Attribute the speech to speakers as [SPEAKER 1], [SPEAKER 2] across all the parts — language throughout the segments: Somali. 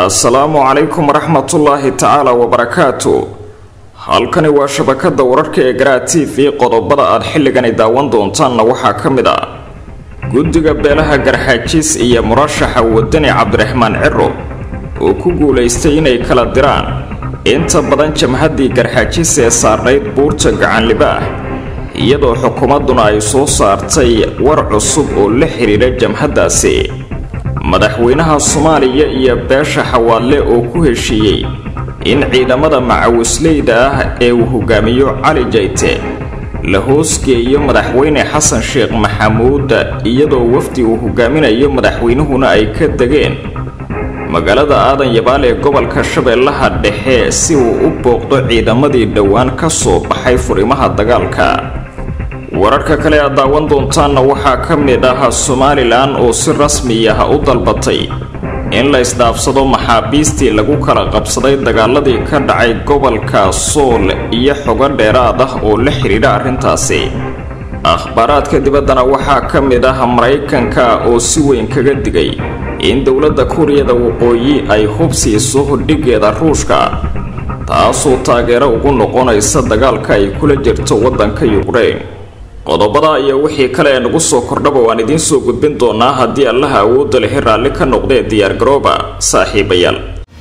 [SPEAKER 1] assalaamu calaykum waraxmatullaahi tacaala wabarakaatu halkani waa shabakada wararka ee garaa t v qodobada aad xilligani daawan doontaanna waxaa ka mid ah guddiga beelaha garxaajiis iyo murashaxa wadani cabdiraxmaan ciro oo ku guulaystay inay kala diraan inta badan jamhaddii garxaajiis ee saarnayd buurta gacanlibaah iyadoo xukuumadduna ay soo saartay war cusub oo la xidhiidha jamhaddaasi madaxweynaha soomaaliya iyo beesha xawaadle oo ku heshiiyey in ciidamada macawisleyda ah ee uu hogaamiyo cali jayte la hoosgeeyo madaxweyne xasan sheekh maxamuud iyadoo wafdi uu hogaaminayo madaxweynuhuna ay ka degeen magaalada aadan yabaal ee gobolka shabeellaha dhexe si uu u booqdo ciidamadii dhowaan ka soo baxay furimaha dagaalka wararka kale aad daawan doontaanna waxaa ka mid ah somalilan oo si rasmi ah u dalbatay in la isdhaafsado maxaabiistii lagu kala qabsaday dagaaladii ka dhacay gobolka sool iyo xogo dheeraad ah oo la xidhiidha arrintaasi akhbaaraadka dibaddana waxaa ka mid ah maraykanka oo si weyn kaga digay in dowladda kuuriyada waqooyi ay hub siiso hodhigeeda ruushka taasoo taageero ugu noqonaysa dagaalka ay kula jirto waddanka yukrain qodobada iyo wixii kale ee nagu soo kordhaba waan idiin soo gudbin doonaa haddii allaha awoodda lehi raalli ka noqdee diyaargarooba saaxiibayaal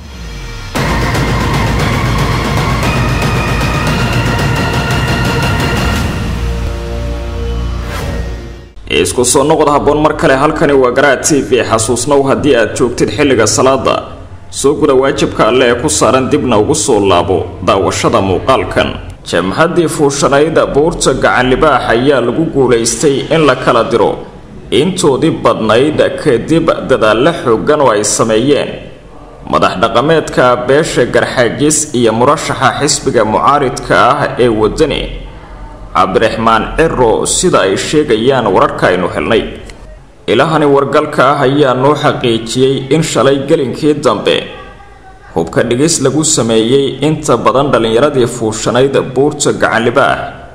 [SPEAKER 1] isku soo noqod habboon mar kale halkani waa garaa t v xasuusnow haddii aad joogtid xilliga salaada soo guda waajibka alle ee ku saaran dibna ugu soo laabo daawashada muuqaalkan jamhaddii fuushanayda buurta gacanlibaax ayaa lagu guulaystay in la kala diro intoodii badnayd kadib dadaallo xooggan oo ay sameeyeen madax dhaqameedka beesha garxaajis iyo murashaxa xisbiga mucaaridka ah ee wadani cabdiraxmaan ciro sida ay sheegayaan wararka aynu helnay ilahani wargalka ah ayaa noo xaqiijiyey in shalay gelinkii dambe hubka dhigis lagu sameeyey inta badan dhallinyaradii fuushanayd buurta gacanlibaah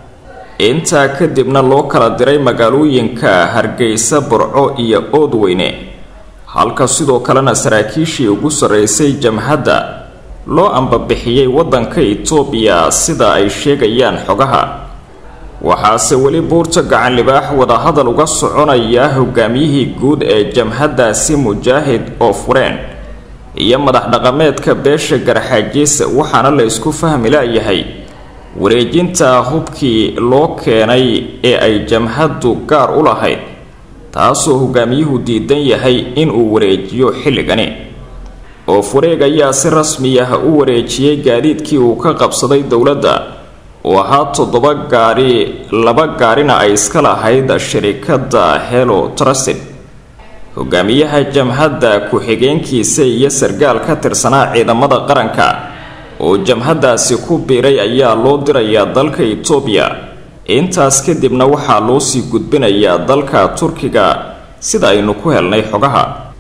[SPEAKER 1] intaa kadibna loo kala diray magaalooyinka hargeysa burco iyo oodweyne halka sidoo kalena saraakiishii ugu sarreysay jamhadda loo ambabixiyey waddanka itoobiya sida ay sheegayaan xogaha waxaase weli buurta gacanlibaax wadahadal uga soconaya hogaamiyihii guud ee jamhaddaasi mujaahid oo fureen iyo madax dhaqameedka beesha garxaajiis waxaana la isku fahmi laayahay wareejinta hubkii loo keenay ee ay jamhaddu gaar u lahayd taasoo hogaamiyuhu diidan yahay inuu wareejiyo xilligani oo fureeg ayaa si rasmi ah u wareejiyey gaadiidkii uu ka qabsaday dowladda oo ahaa toddoba gaari laba gaarina ay iska lahayd shirikadda helo trusted hogaamiyaha jamhadda ku-xigeenkiisa iyo sargaal ka tirsanaa ciidamada qaranka oo jamhaddaasi ku biiray ayaa loo dirayaa dalka itoobiya intaas kadibna waxaa loo sii gudbinayaa dalka turkiga sida aynu ku helnay xogaha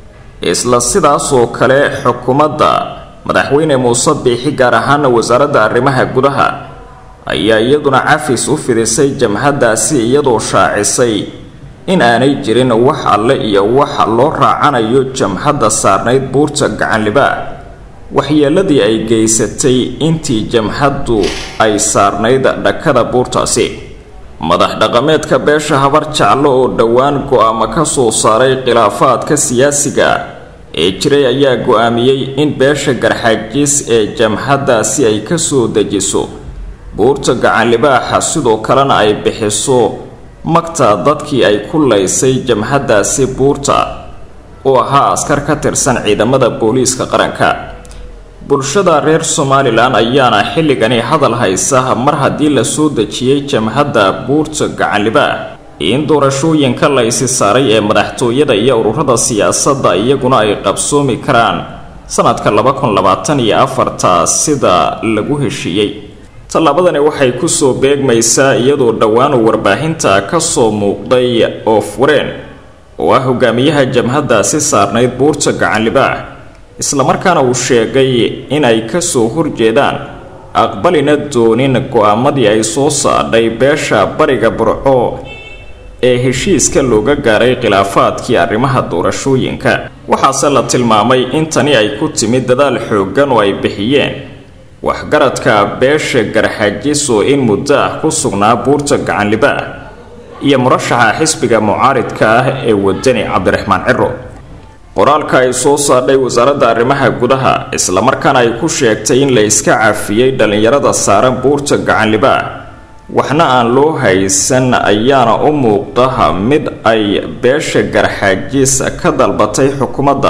[SPEAKER 1] isla sidaasoo kale xukuumadda madaxweyne muuse biixi gaar ahaana wasaaradda arrimaha gudaha ayaa iyaduna cafis u fidisay jamhaddaasi iyadoo shaacisay in aanay jirin wax alle iyo wax loo raacanayo jamhadda saarnayd buurta gacanlibaax waxyeeladii ay geysatay intii jamhaddu ay saarnayd dhakada buurtaasi madax dhaqameedka beesha habar jeclo oo dhowaan go-aamo ka soo saaray khilaafaadka siyaasiga ee jiray ayaa go-aamiyey in beesha garxaajiis ee jamhaddaasi ay ka soo dejiso buurta gacanlibaaxa sidoo kalena ay bixiso magta dadkii ay ku laysay jamhaddaasi buurta oo ahaa askar ka tirsan ciidamada booliiska qaranka bulshada reer somalilan ayaana xilligani hadal haysa mar haddii la soo dejiyey jamhadda buurta gacanlibaax in doorashooyinka la ysi saaray ee madaxtooyada iyo ururada siyaasadda iyaguna ay qabsoomi karaan sanadka laba kun labaatan iyo afarta sida lagu heshiiyey tallaabadani waxay kusoo beegmaysaa iyadoo dhowaanu warbaahinta ka soo muuqday oo fureen oo ah hogaamiyaha jamhaddaasi saarnayd buurta gacanlibaax islamarkaana uu sheegay inay kasoo horjeedaan aqbalina doonin go-aamadii ay soo saadhay beesha bariga burco ee heshiiska looga gaaray khilaafaadkii arrimaha doorashooyinka waxaase la tilmaamay in tani ay ku timid dadaal xooggan oo ay bixiyeen waxgaradka beesha garxajiso in muddo ah ku sugnaa buurta gacanliba ah iyo murashaxa xisbiga mucaaridka ah ee wadani cabdiraxmaan ciro qoraalka ay soo saadhay wasaaradda arrimaha gudaha islamarkaana ay ku sheegtay in la iska cafiyey dhallinyarada saaran buurta gacanliba ah waxna aan loo haysan ayaana u muuqda mid ay beesha garxaajis ka dalbatay xukuumadda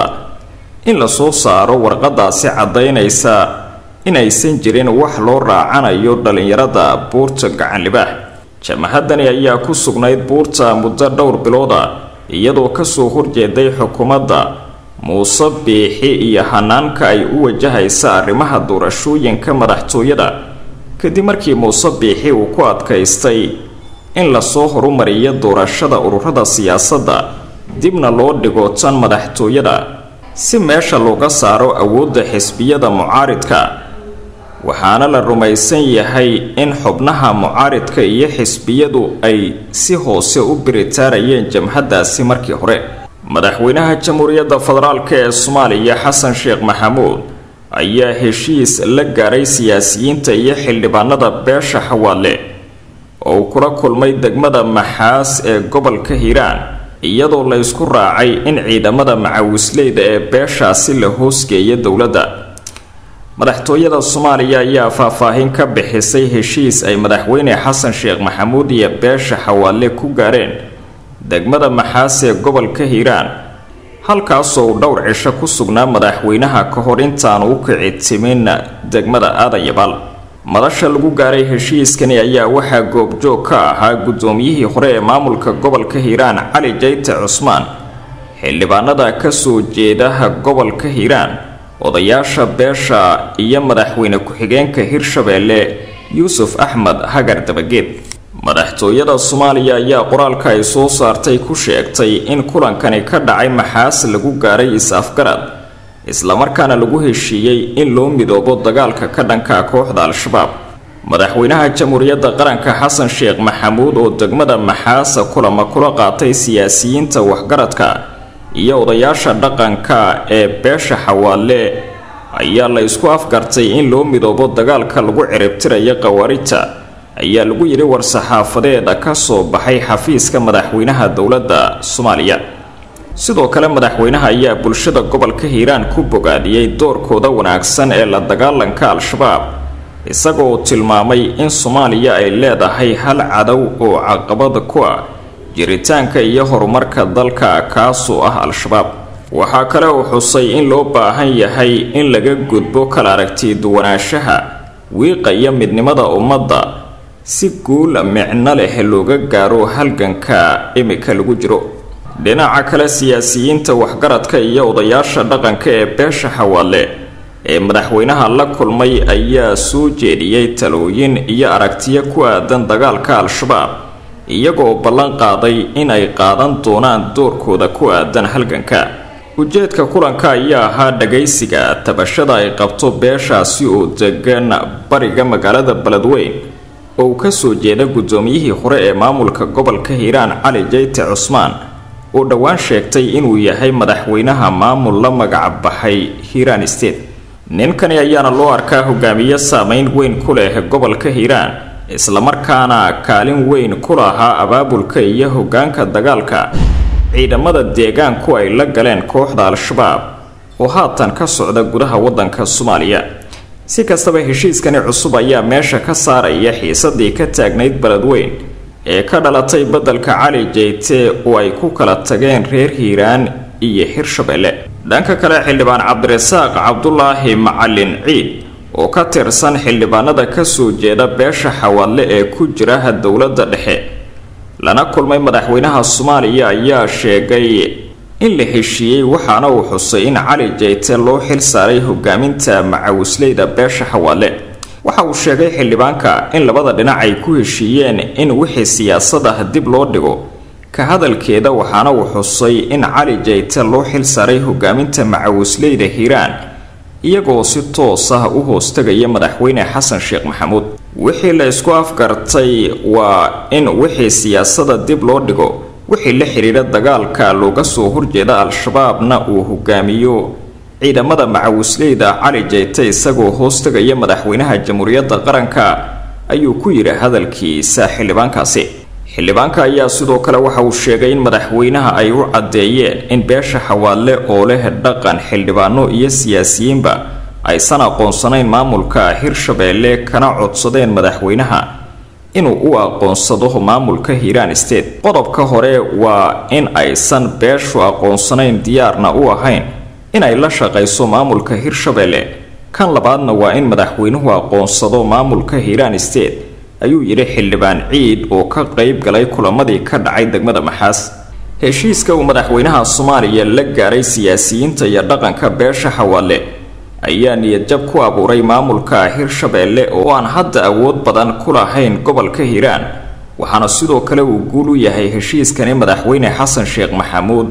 [SPEAKER 1] in lasoo saaro warqadaasi caddaynaysa inaysan jirin wax loo raacanayo dhallinyarada buurta gacanlibaah jamahadani ayaa ku sugnayd buurta muddo dhowr bilooda iyadoo kasoo horjeeday xukuumadda muuse biixi iyo hanaanka ay u wajahaysa arrimaha doorashooyinka madaxtooyada kadib markii muuse biixi uu ku adkaystay in lasoo horumariyo doorashada ururada siyaasadda dibna loo dhigo tan madaxtooyada si meesha looga saaro awoodda xisbiyada mucaaridka waxaana la rumaysan yahay in xubnaha mucaaridka iyo xisbiyadu ay si hoose u biritaarayeen jamhaddaasi markii hore madaxweynaha jamhuuriyadda federaalk ee soomaaliya xasan sheekh maxamuud ayaa heshiis la gaaray siyaasiyiinta iyo xildhibaanada beesha xawaale oo uu kula kulmay degmada maxaas ee gobolka hiiraan iyadoo la ysku raacay in ciidamada macawisleyda ee beeshaasi la hoosgeeya dowladda madaxtooyada soomaaliya ayaa faahfaahin ka bixisay heshiis ay madaxweyne xasan sheekh maxamuud iyo beesha xawaale ku gaareen degmada maxaas ee gobolka hiiraan halkaasoo uu dhowr cisho ku sugnaa madaxweynaha ka hor intaanu u kici timin degmada aadayabaal madasha lagu gaaray heshiiskani ayaa waxaa goobjoog ka ahaa guddoomiyihii hore ee maamulka gobolka hiiraan cali jayte cusmaan xildhibaanada kasoo jeedaha gobolka hiiraan odayaasha beesha iyo madaxweyne ku-xigeenka hirshabeelle yuusuf axmed hagar dabageed madaxtooyada soomaaliya ayaa qoraalka ay soo saartay ku sheegtay in kulankani ka dhacay maxaas lagu gaaray is-afgarad islamarkaana lagu heshiiyey in loo midoobo dagaalka ka dhanka kooxda al-shabaab madaxweynaha jamhuuriyadda qaranka xasan sheekh maxamuud oo degmada maxaasa kulama kula qaatay siyaasiyiinta waxgaradka iyo odayaasha dhaqanka ee beesha xawaale ayaa la isku afgartay in loo midoobo dagaalka lagu ciribtirayo khawaarijta ayaa lagu yidhi war-saxaafadeeda ka soo baxay xafiiska madaxweynaha dowladda soomaaliya sidoo kale madaxweynaha ayaa bulshada gobolka hiiraan ku bogaadiyey doorkooda wanaagsan ee la dagaalanka al-shabaab isagoo tilmaamay in soomaaliya ay leedahay hal cadow oo caqabada ku ah jiritaanka iyo horumarka dalka kaasoo ah al-shabaab waxaa kale uu xusay in loo baahan yahay in laga gudbo kala aragti duwanaanshaha wiiqaya midnimada ummadda si guul micno leh looga gaaro halganka imika lagu jiro dhinaca kale siyaasiyiinta waxgaradka iyo odayaasha dhaqanka ee beesha xawaale ee madaxweynaha la kulmay ayaa soo jeediyey talooyin iyo aragtiyo ku aadan dagaalka al-shabaab iyagoo ballan qaaday in ay qaadan doonaan doorkooda ku aadan halganka ujeedka kulanka ayaa ahaa dhagaysiga tabashada ay qabto beeshaasi oo degan bariga magaalada beledweyn oo uu kasoo jeeda guddoomiyihii hore ee maamulka gobolka hiiraan cali jayte cusmaan oo dhowaan sheegtay inuu yahay madaxweynaha maamul la magac baxay hiiraan state ninkani ayaana loo arkaa hogaamiye saameyn weyn ku leh gobolka hiiraan islamarkaana kaalin weyn ku lahaa abaabulka iyo hogaanka dagaalka ciidamada deegaanku ay la galeen kooxda al-shabaab oo haatan ka socda gudaha waddanka soomaaliya si kastaba heshiiskani cusub ayaa meesha ka saaraya xiisadii ka taagnayd beledweyn ee ka dhalatay beddelka cali jeyte oo ay ku kala tageen reer hiiraan iyo hirshabelle dhanka kale xildhibaan cabdirasaaq cabdulaahi macalin ciid oo ka tirsan xildhibaanada kasoo jeeda beesha xawaadle ee ku jiraha dowladda dhexe lana kulmay madaxweynaha soomaaliya ayaa sheegay in la heshiiyey waxaana uu xusay in cali jeyte loo xil saaray hogaaminta macawisleyda beesha xawaadle waxa uu sheegay xildhibaanka in labada dhinac ay ku heshiiyeen in wixii siyaasad ah dib loo dhigo ka hadalkeeda waxaana uu xusay in cali jeyte loo xil saaray hogaaminta macawisleyda hiiraan iyagoo si toos ah u hoostagaya madaxweyne xasan sheekh maxamuud wixii la isku afgartay waa in wixii siyaasada dib loo dhigo wixii la xidhiidha dagaalka looga soo horjeeda al-shabaabna uu hogaamiyo ciidamada macawisleyda cali jeyte isagoo hoos tegaya madaxweynaha jamhuuriyadda qaranka ayuu ku yidhi hadalkiisa xildhibaankaasi xildhibaanka ayaa sidoo kale waxa uu sheegay in madaxweynaha ay u caddeeyeen in beesha xawaadle oo leh dhaqan xildhibaano iyo siyaasiyiinba aysan aqoonsanayn maamulka hirshabeelle kana codsadeen madaxweynaha inuu u aqoonsado maamulka hiiraan state qodobka hore waa in aysan beeshu aqoonsanayn diyaarna u ahayn inay la shaqayso maamulka hirshabeelle kan labaadna waa in madaxweynuhu aqoonsado maamulka hiiraan state ayuu yidhi xildhibaan ciid oo ka qayb galay kulamadii ka dhacay degmada maxaas heshiiska uu madaxweynaha soomaaliya la gaaray siyaasiyiinta iyo dhaqanka beesha xawaadle ayaa niyadjab ku abuuray maamulka hirshabeelle oo aan hadda awood badan ku lahayn gobolka hiiraan waxaana sidoo kale uu guul u yahay heshiiskani madaxweyne xasan sheekh maxamuud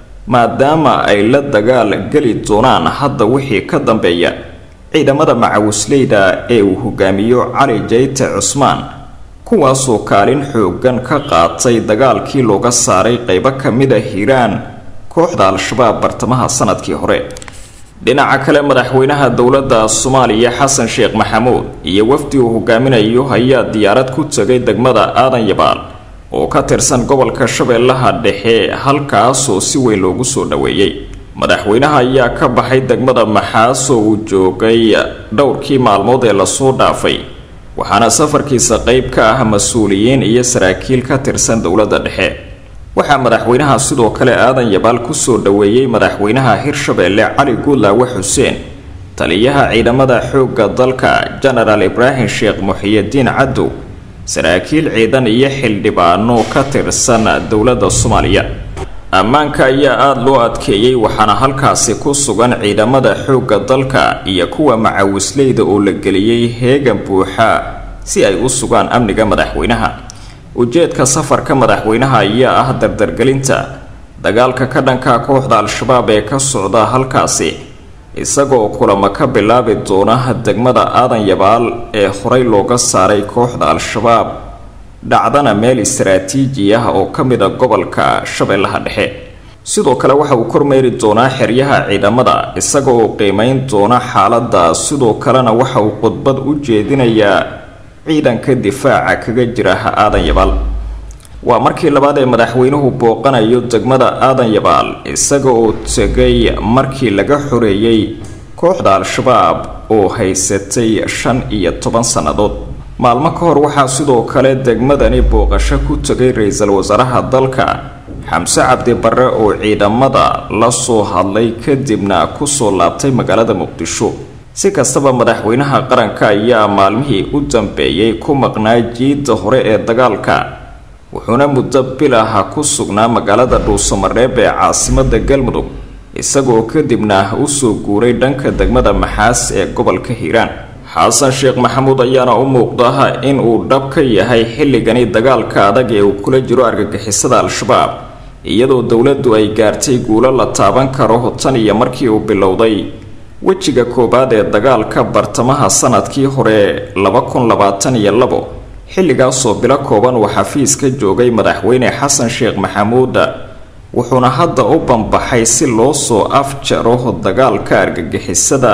[SPEAKER 1] maadaama ay la dagaal geli doonaan hadda wixii ka dambeeya ciidamada macawisleyda ee uu hogaamiyo cali jeyte cusmaan kuwaasoo kaalin xoogan ka qaatay dagaalkii looga saaray qeybo ka mid a hiiraan kooxda al-shabaab bartamaha sanadkii hore dhinaca kale madaxweynaha dowladda soomaaliya xasan sheekh maxamuud iyo wafdi uu hogaaminayo ayaa diyaarad ku tegay degmada aadan yabaal oo ka tirsan gobolka shabeellaha dhexe halkaasoo si weyn loogu soo dhoweeyey madaxweynaha ayaa ka baxay degmada maxaas oo uu joogay dhowrkii maalmood ee lasoo dhaafay waxaana safarkiisa qeyb ka ah mas-uuliyiin iyo saraakiil ka tirsan dowladda dhexe waxaa madaxweynaha sidoo kale aadan yabaal kusoo dhoweeyey madaxweynaha hirshabeelle cali guudlaawe xuseen taliyaha ciidamada xoogga dalka genaraal ibraahim sheekh muxiyidiin cadow saraakiil ciidan iyo xildhibaano ka tirsan dowladda soomaaliya ammaanka ayaa aada loo adkeeyey waxaana halkaasi ku sugan ciidamada xoogga dalka iyo kuwa macawisleyda oo la geliyey heegan buuxa si ay u sugaan amniga madaxweynaha ujeedka safarka madaxweynaha ayaa ah dardargelinta dagaalka ka dhanka kooxda al-shabaab ee ka socda halkaasi isagoo kulamo ka bilaabi doona degmada aadan yabaal ee horey looga saaray kooxda al-shabaab dhacdana meel istaraatiiji ah oo ka mid a gobolka shabeellaha dhexe sidoo kale waxa uu kormeeri doonaa xeryaha ciidamada isaga oo qiimeyn doona xaaladda sidoo kalena waxa uu khudbad u jeedinayaa ciidanka difaaca kaga jira aadan yabaal waa markii labaad ee madaxweynuhu booqanayo degmada aadan yabaal isaga oo tegay markii laga xoreeyey kooxda al-shabaab oo haysatay shan iyo toban sannadood maalmo ka hor waxaa sidoo kale degmadani booqasho ku tegay ra-iisul wasaaraha dalka xamse cabdi barre oo ciidamada la soo hadlay kadibna kusoo laabtay magaalada muqdisho si kastaba madaxweynaha qaranka ayaa maalmihii u dambeeyey ku maqnaa jiidda hore ee dagaalka wuxuuna muddo bilaha ku sugnaa magaalada dhuusamareeb ee caasimada galmudug isagoo kadibna usoo guuray dhanka degmada maxaas ee gobolka hiiraan xasan sheekh maxamuud ayaana u muuqda in uu dhab ka yahay xilligani dagaalka adag ee uu kula jiro argagixisada al-shabaab iyadoo dowladdu ay gaartay guulo la taaban karo tan iyo markii uu bilowday wejiga koowaad ee dagaalka bartamaha sanadkii hore laba kun labaatan iyo labo xilligaasoo bilo kooban uu xafiis ka joogay madaxweyne xasan sheekh maxamuud wuxuuna hadda u banbaxay si loo soo afjaro dagaalka argagixisada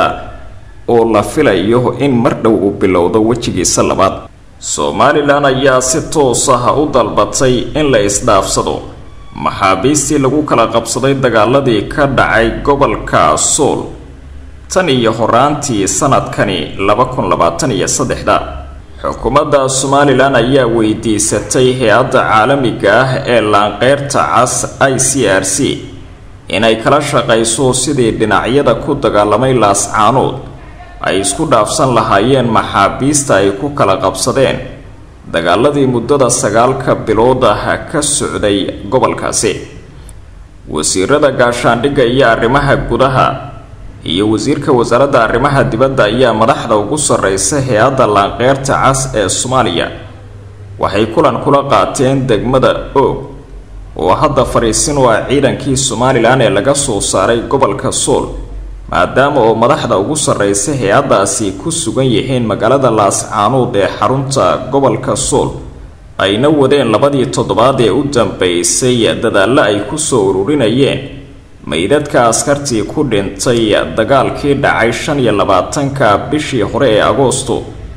[SPEAKER 1] oo la filayo in mar dhow uu bilowdo wejigiisa labaad somalilan ayaa si toos ah u dalbatay in la isdhaafsado maxaabiistii lagu kala qabsaday dagaaladii ka dhacay gobolka sool tan iyo horaantii sanadkani laba kun labaatan iyo saddexda xukuumadda somalilan ayaa weydiisatay hay-adda caalamiga ah ee laanqeyrta cas i c r c inay kala shaqayso sidii dhinacyada ku dagaalamay laascaanood ay isku dhaafsan lahaayeen maxaabiista ay ku kala qabsadeen dagaaladii muddada sagaalka bilood ah ka socday gobolkaasi wasiirada gaashaandhigga iyo arrimaha gudaha iyo wasiirka wasaaradda arrimaha dibadda ayaa madaxda ugu sarreysa hay-adda laanqeyrta cas ee soomaaliya waxay kulan kula qaateen degmada oog oo hadda fadhiisin u ah ciidankii somalilan ee laga soo saaray gobolka sool maadaama oo madaxda ugu sarreysa hay-addaasi ku sugan yihiin magaalada laascaanuud ee xarunta gobolka sool ayna wadeen labadii toddobaad ee u dambeysay dadaallo ay ku soo ururinayeen meydadka askartii ku dhintay dagaalkii dhacay shan iyo labaatanka bishii hore ee agoosto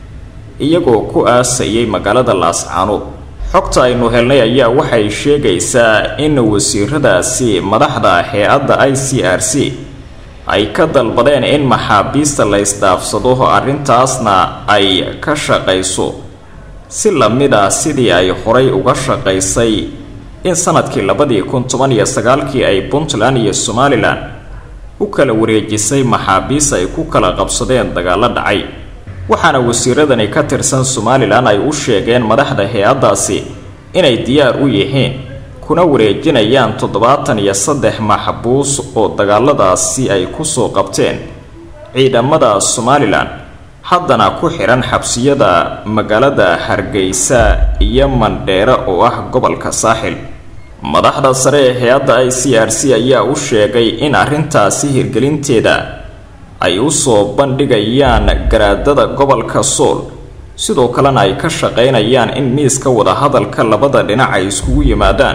[SPEAKER 1] iyagoo ku aasayay magaalada laascaanood xogta aynu helnay ayaa waxay sheegaysaa in wasiiradaasi madaxda hay-adda i c r c ay ka dalbadeen in maxaabiista la isdhaafsado arrintaasna ay ka shaqayso si lamid ah sidii ay horay uga shaqaysay in sanadkii labadii kun toban iyo sagaalkii ay puntland iyo somalilan u kala wareejisay maxaabiis ay ku kala qabsadeen dagaalo dhacay waxaana wasiiradani ka tirsan somalilan ay u sheegeen madaxda hay-addaasi inay diyaar u yihiin kuna wareejinayaan toddobaatan iyo saddex maxbuus oo dagaaladaasi ay kusoo qabteen ciidamada somalilan haddana ku xihan xabsiyada magaalada hargeysa iyo mandheere oo ah gobolka saaxil madaxda sare ee hay-adda i c r c ayaa u sheegay in arrintaasi hirgelinteeda ay usoo bandhigayaan garaadada gobolka sool sidoo kalena ay ka shaqaynayaan in miiska wadahadalka labada dhinac ay iskugu yimaadaan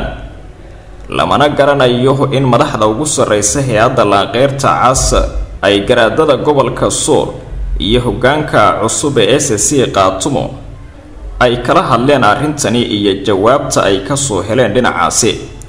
[SPEAKER 1] lamana garanayo in madaxda ugu sarreysa hay-adda laanqeyrta cas ay garaadada gobolka sool iyo hoggaanka cusub ee s c qaatumo ay kala hadleen arrintani iyo jawaabta ay kasoo heleen dhinacaasi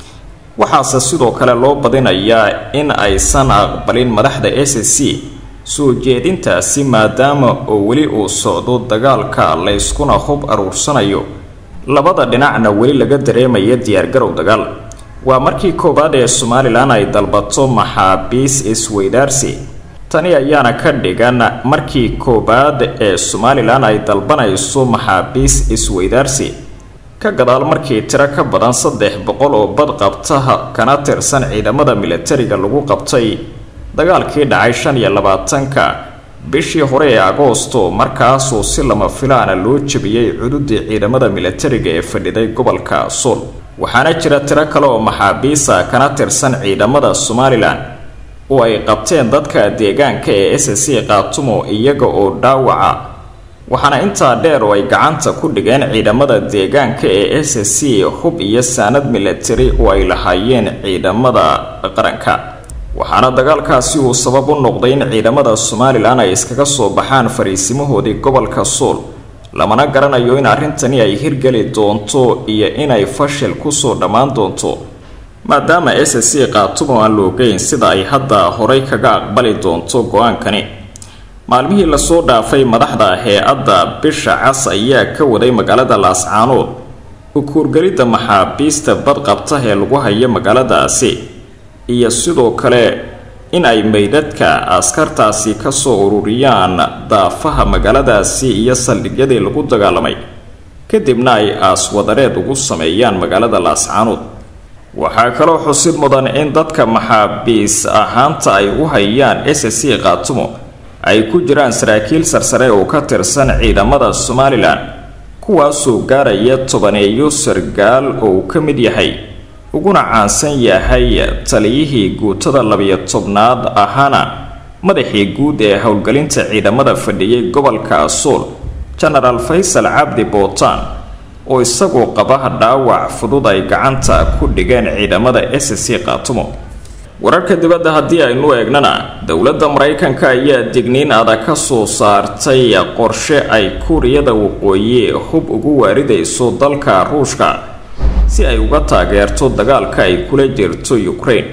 [SPEAKER 1] waxaase sidoo kale loo badinayaa in aysan aqbalin madaxda s c soo jeedintaasi maadaama oo weli uu socdo dagaalka layskuna hub aruursanayo labada dhinacna weli laga dareemaya diyaargarow dagaal waa markii koowaad ee somalilan ay dalbato maxaabiis isweydaarsi tani ayaana ka dhigan markii koowaad ee somalilan ay dalbanayso maxaabiis isweydaarsi ka gadaal markii tiro ka badan saddex boqol oo badqabta kana tirsan ciidamada milatariga lagu qabtay dagaalkii dhacay shan iyo labaatanka bishii hore ee agoosto markaasoo si lama filaana loo jebiyey cududii ciidamada milatariga ee fadhiday gobolka sool waxaana jira tiro kale oo maxaabiisa kana tirsan ciidamada somalilan oo ay qabteen dadka deegaanka ee s c qaatumo iyaga oo dhaawaca waxaana intaa dheer oo ay gacanta ku dhigeen ciidamada deegaanka ee s c hub iyo saanad milatari oo ay lahaayeen ciidamada qaranka waxaana dagaalkaasi uu sabab u noqday in ciidamada somalilan ay iskaga soo baxaan fariisimahoodii gobolka sool lamana garanayo in arrintani ay hirgeli doonto iyo inay fashil kusoo dhammaan doonto maadaama s c qaatumo aan loogeyn sida ay hadda horay kaga aqbali doonto go-aankani maalmihii lasoo dhaafay madaxda hay-adda bisha cas ayaa ka waday magaalada laascaanood ukuurgelidda maxaabiista badqabta ee lagu hayo magaaladaasi iyo sidoo kale in ay meydadka askartaasi kasoo ururiyaan daafaha magaaladaasi iyo saldhigyadii lagu dagaalamay kadibna ay aaswadareed ugu sameeyaan magaalada laascaanood waxaa kaloo xusid mudan in dadka maxaabiis ahaanta ay u hayaan s c qaatumo ay ku jiraan saraakiil sarsare oo ka tirsan ciidamada somalilan kuwaasoo gaaraya tobaneeyo sargaal oo uu ka mid yahay uguna caansan yahay taliyihii guutada labiyo tobnaad ahaana madaxii guud ee howlgelinta ciidamada fadhiyay gobolka sool genaraal faysal cabdi bootaan oo isagoo qaba dhaawac fudud ay gacanta ku dhigeen ciidamada s c qaatumo wararka dibadda haddii aynu eegnana dowladda maraykanka ayaa digniin adag ka soo saartay qorshe ay kuuriyada waqooyi hub ugu waaridayso dalka ruushka si ay uga taageerto dagaalka ay kula jirto ukraine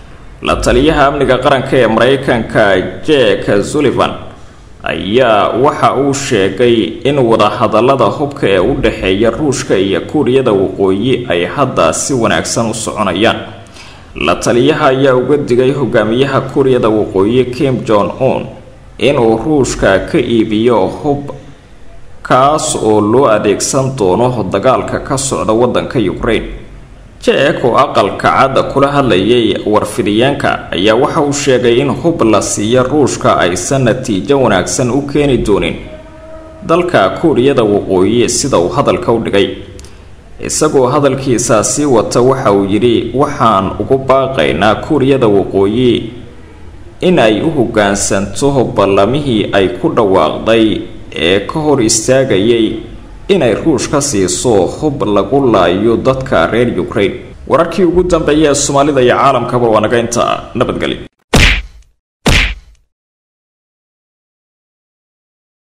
[SPEAKER 1] la taliyaha amniga qaranka ee maraykanka jack sullivan ayaa waxa uu sheegay in wadahadalada hubka ee u dhexeeya ruushka iyo kuuriyada waqooyi ay hadda si wanaagsan u soconayaan la taliyaha ayaa uga digay hogaamiyaha kuuriyada waqooyi kim jong un inuu ruushka ka iibiyo hub kaas oo loo adeegsan doono dagaalka ka socda wadanka ukraine jeek oo aqalka cadda kula hadlayay warfidiyeenka ayaa waxa uu sheegay in hub la siiyo ruushka aysan natiijo wanaagsan u keeni doonin dalka kuuriyada waqooyi sida uu hadalka u dhigay isagoo hadalkiisa sii wata waxa uu yidhi waxaan ugu baaqaynaa kuuriyada waqooyi in ay u hoggaansanto ballamihii ay ku dhawaaqday ee ka hor istaagayay inay ruushka siiso hub lagu laayo dadka reer ukraine wararkii ugu dambeeya ee soomaalida iyo caalamkaba waa naga inta nabadgelyo